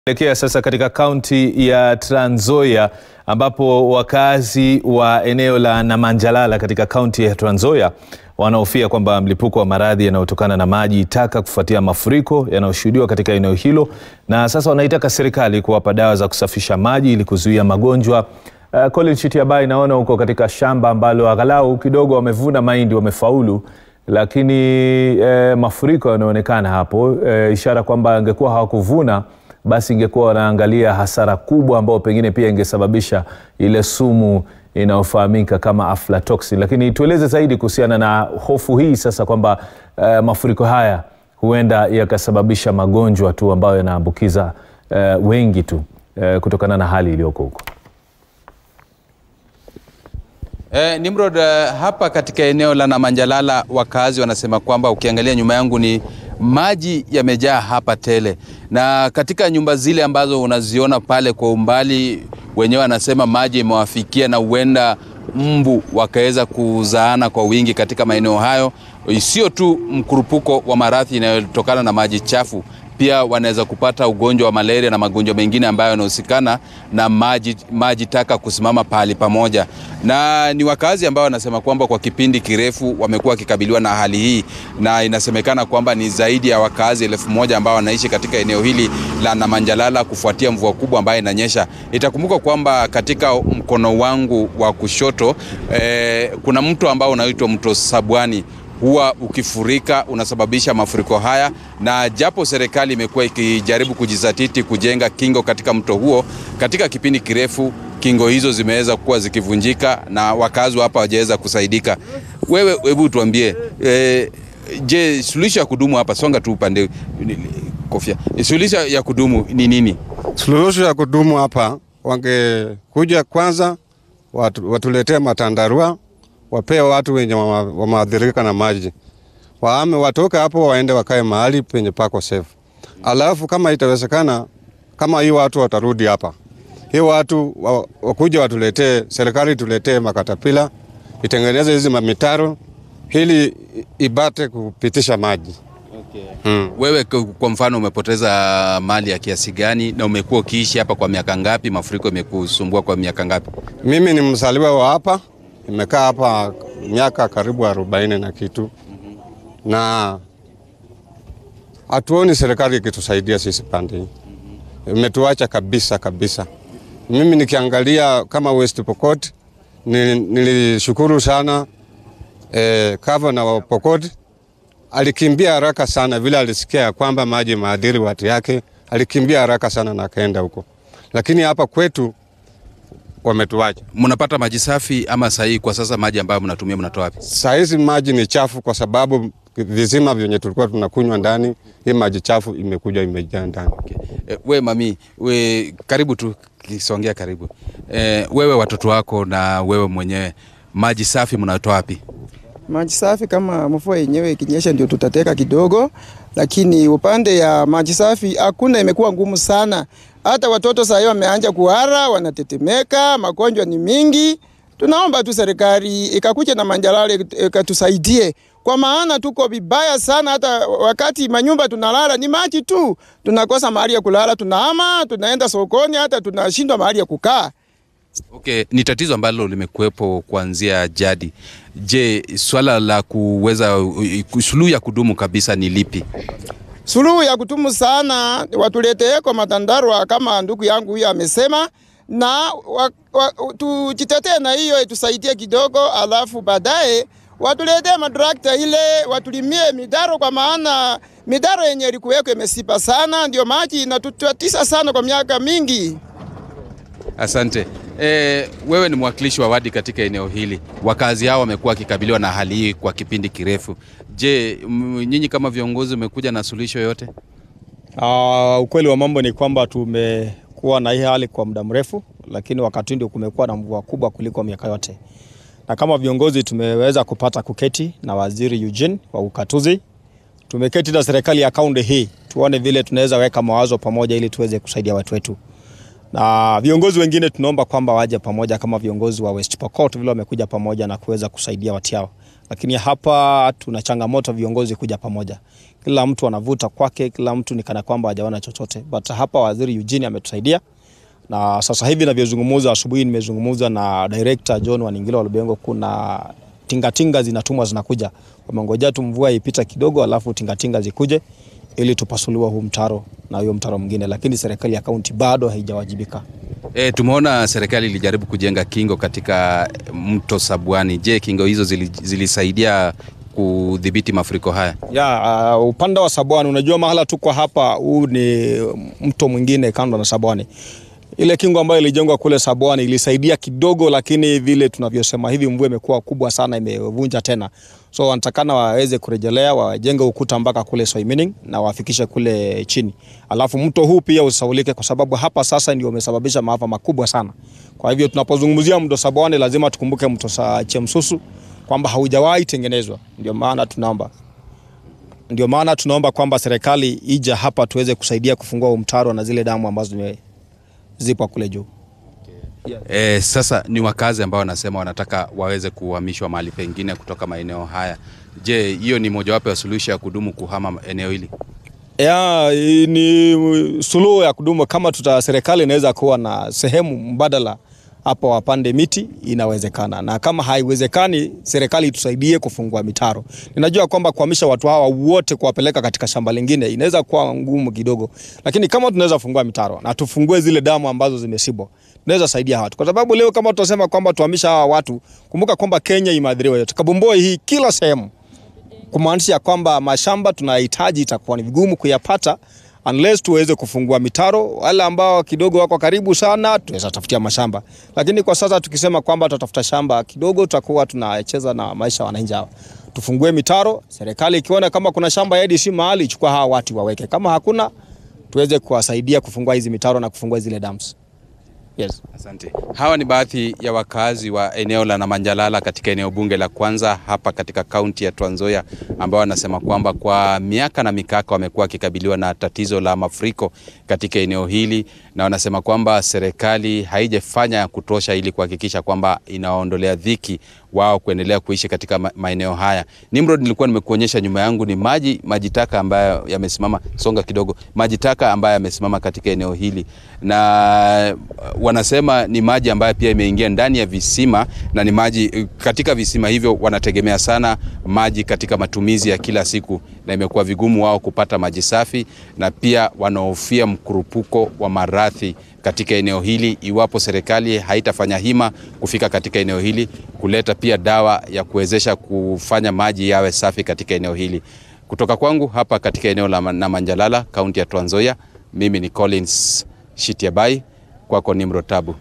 Elekea sasa katika kaunti ya Trans Nzoia ambapo wakazi wa eneo la Namanjalala katika kaunti ya Trans Nzoia wanahofia kwamba mlipuko wa maradhi yanayotokana na maji taka kufuatia mafuriko yanayoshuhudiwa katika eneo hilo, na sasa wanaitaka serikali kuwapa dawa za kusafisha maji ili kuzuia magonjwa. Uh, Colin Chitiabai, naona huko katika shamba ambalo aghalau kidogo wamevuna mahindi, wamefaulu lakini eh, mafuriko yanaonekana hapo eh, ishara kwamba angekuwa hawakuvuna basi ingekuwa wanaangalia hasara kubwa ambayo pengine pia ingesababisha ile sumu inayofahamika kama aflatoxin. Lakini tueleze zaidi kuhusiana na hofu hii sasa kwamba eh, mafuriko haya huenda yakasababisha magonjwa tu ambayo yanaambukiza eh, wengi tu eh, kutokana na hali iliyoko huko. Eh, Nimrod, eh, hapa katika eneo la Namanjalala wakazi wanasema kwamba ukiangalia nyuma yangu ni maji yamejaa hapa tele, na katika nyumba zile ambazo unaziona pale kwa umbali, wenyewe wanasema maji imewafikia na huenda mbu wakaweza kuzaana kwa wingi katika maeneo hayo. Sio tu mkurupuko wa maradhi inayotokana na maji chafu pia wanaweza kupata ugonjwa wa malaria na magonjwa mengine ambayo yanahusikana na maji, maji taka kusimama pahali pamoja. Na ni wakazi ambao wanasema kwamba kwa kipindi kirefu wamekuwa wakikabiliwa na hali hii, na inasemekana kwamba ni zaidi ya wakazi elfu moja ambao wanaishi katika eneo hili la Namanjalala kufuatia mvua kubwa ambayo inanyesha. Itakumbuka kwamba katika mkono wangu wa kushoto eh, kuna mto ambao unaitwa mto Sabwani huwa ukifurika unasababisha mafuriko haya, na japo serikali imekuwa ikijaribu kujizatiti kujenga kingo katika mto huo, katika kipindi kirefu kingo hizo zimeweza kuwa zikivunjika na wakazi hapa hawajaweza kusaidika. Wewe hebu tuambie, e, je, suluhisho ya kudumu hapa, songa tu upande kofia, suluhisho ya kudumu ni nini? Suluhisho ya kudumu hapa, wangekuja kwanza watu, watuletee matandarua wapee watu wenye wameathirika na maji waame, watoke hapo waende wakae mahali penye pako safe. Alafu kama itawezekana, kama hii watu watarudi hapa, hii watu wakuja watuletee, serikali tuletee makatapila itengeneze hizi mamitaro ili ibate kupitisha maji. Okay. Hmm. Wewe kwa mfano umepoteza mali ya kiasi gani na umekuwa ukiishi hapa kwa miaka ngapi? Mafuriko imekusumbua kwa miaka ngapi? Mimi ni mzaliwa wa hapa nimekaa hapa miaka karibu arobaini na kitu na hatuoni serikali ikitusaidia sisi pande hii, imetuacha kabisa kabisa. Mimi nikiangalia kama West Pokot nilishukuru sana eh, gavana wa Pokot alikimbia haraka sana, vile alisikia ya kwamba maji maadhiri watu yake, alikimbia haraka sana na akaenda huko, lakini hapa kwetu wametuacha. Mnapata maji safi ama sahihi? Kwa sasa maji ambayo mnatumia mnatoa wapi? Saa hizi maji ni chafu, kwa sababu vizima vyenye tulikuwa tunakunywa ndani, hii maji chafu imekuja imejaa ndani. Okay. E, we mami, we karibu tu kisongea karibu. E, wewe watoto wako na wewe mwenyewe maji safi mnatoa wapi? Maji safi kama mvua yenyewe ikinyesha ndio tutateka kidogo, lakini upande ya maji safi hakuna, imekuwa ngumu sana. Hata watoto sasa wameanja kuhara, wanatetemeka, magonjwa ni mingi. Tunaomba tu serikali ikakuja na Manjalala ikatusaidie, kwa maana tuko vibaya sana. Hata wakati manyumba tunalala ni maji tu, tunakosa mahali ya kulala, tunahama, tunaenda sokoni, hata tunashindwa mahali ya kukaa. Okay, ni tatizo ambalo limekuwepo kuanzia jadi. Je, swala la kuweza suluhu ya kudumu kabisa ni lipi? Suluhu ya kudumu sana watuleteeko matandarwa kama ndugu yangu huyo amesema, na tujitetee na hiyo itusaidie kidogo, alafu baadaye watuletee matrakta ile watulimie midaro, kwa maana midaro yenye ilikuweko imesipa sana, ndio maji inatutatiza sana kwa miaka mingi. Asante. E, wewe ni mwakilishi wa wadi katika eneo hili. Wakazi hao wamekuwa wakikabiliwa na hali hii kwa kipindi kirefu. Je, nyinyi kama viongozi umekuja na suluhisho yote? Uh, ukweli wa mambo ni kwamba tumekuwa na hii hali kwa muda mrefu, lakini wakati ndio kumekuwa na mvua kubwa kuliko miaka yote, na kama viongozi tumeweza kupata kuketi na waziri Eugene wa ukatuzi, tumeketi na serikali ya kaunti hii tuone vile tunaweza weka mawazo pamoja ili tuweze kusaidia watu wetu na viongozi wengine tunaomba kwamba waje pamoja kama viongozi wa West Pokot vile wamekuja pamoja na kuweza kusaidia watu yao, lakini hapa tuna changamoto viongozi kuja pamoja. Kila mtu anavuta kwake, kila mtu ni kana kwamba hajaona chochote, but hapa waziri Eugene ametusaidia na sasa hivi navyozungumza, asubuhi nimezungumza na director John Waningilo wa Lubengo, kuna tingatinga zinatumwa zinakuja, wamengojea tu mvua ipita kidogo, alafu tingatinga zikuje ili tupasuliwa huu mtaro na huyo mtaro mwingine, lakini serikali ya kaunti bado haijawajibika. E, tumeona serikali ilijaribu kujenga kingo katika mto Sabwani. Je, kingo hizo zili, zilisaidia kudhibiti mafuriko haya? Ya, uh, upande wa Sabwani, unajua mahala tuko hapa, huu ni mto mwingine kando na Sabwani. Ile kingo ambayo ilijengwa kule Sabwani ilisaidia kidogo, lakini vile tunavyosema hivi, mvua imekuwa kubwa sana, imevunja tena, so wanatakana waweze kurejelea, wajenge ukuta mpaka kule Soimining na wafikishe kule chini, alafu mto huu pia usaulike, kwa sababu hapa sasa ndio umesababisha maafa makubwa sana. Kwa hivyo tunapozungumzia mto Sabwani lazima tukumbuke mto sa Chemsusu kwamba haujawahi tengenezwa, ndio maana tunaomba ndio maana tunaomba kwamba serikali ija hapa tuweze kusaidia kufungua huu mtaro na zile damu ambazo zime zipo kule juu. E, sasa ni wakazi ambao wanasema wanataka waweze kuhamishwa mahali pengine kutoka maeneo haya. Je, hiyo ni mojawapo ya suluhisho ya kudumu kuhama eneo hili? Ya, ni suluhu ya kudumu kama tuta serikali inaweza kuwa na sehemu mbadala hapo wapande miti inawezekana, na kama haiwezekani, serikali itusaidie kufungua mitaro. Ninajua kwamba kuhamisha watu hawa wote kuwapeleka katika shamba lingine inaweza kuwa ngumu kidogo, lakini kama tunaweza fungua mitaro na tufungue zile damu ambazo zimesibwa, tunaweza saidia watu, kwa sababu leo kama tutasema kwamba tuhamisha hawa watu, kumbuka kwamba Kenya imeathiriwa yote, Kabumboi hii kila sehemu, kumaanisha kwamba mashamba tunahitaji itakuwa ni vigumu kuyapata unless tuweze kufungua mitaro. Wale ambao kidogo wako karibu sana tuweza tafutia mashamba, lakini kwa sasa tukisema kwamba tutatafuta shamba kidogo, tutakuwa tunacheza na maisha ya wananchi hawa. Tufungue mitaro, serikali ikiona kama kuna shamba ya ADC mahali, chukua hawa watu waweke, kama hakuna tuweze kuwasaidia kufungua hizi mitaro na kufungua zile dams. Yes. Asante. Hawa ni baadhi ya wakazi wa eneo la Namanjalala katika eneo bunge la kwanza hapa katika kaunti ya Trans Nzoia ambao wanasema kwamba kwa miaka na mikaka wamekuwa wakikabiliwa na tatizo la mafuriko katika eneo hili, na wanasema kwamba serikali haijafanya ya kutosha ili kuhakikisha kwamba inawaondolea dhiki wao kuendelea kuishi katika maeneo haya. Nimrod, nilikuwa nimekuonyesha nyuma yangu ni maji maji taka ambayo yamesimama, songa kidogo, maji taka ambayo yamesimama katika eneo hili, na wanasema ni maji ambayo pia imeingia ndani ya visima na ni maji katika visima hivyo, wanategemea sana maji katika matumizi ya kila siku, na imekuwa vigumu wao kupata maji safi, na pia wanahofia mkurupuko wa maradhi katika eneo hili iwapo serikali haitafanya hima kufika katika eneo hili kuleta pia dawa ya kuwezesha kufanya maji yawe safi katika eneo hili. Kutoka kwangu hapa katika eneo la Namanjalala, kaunti ya Trans Nzoia, mimi ni Collins Shitiabai, kwako Nimrod Tabu.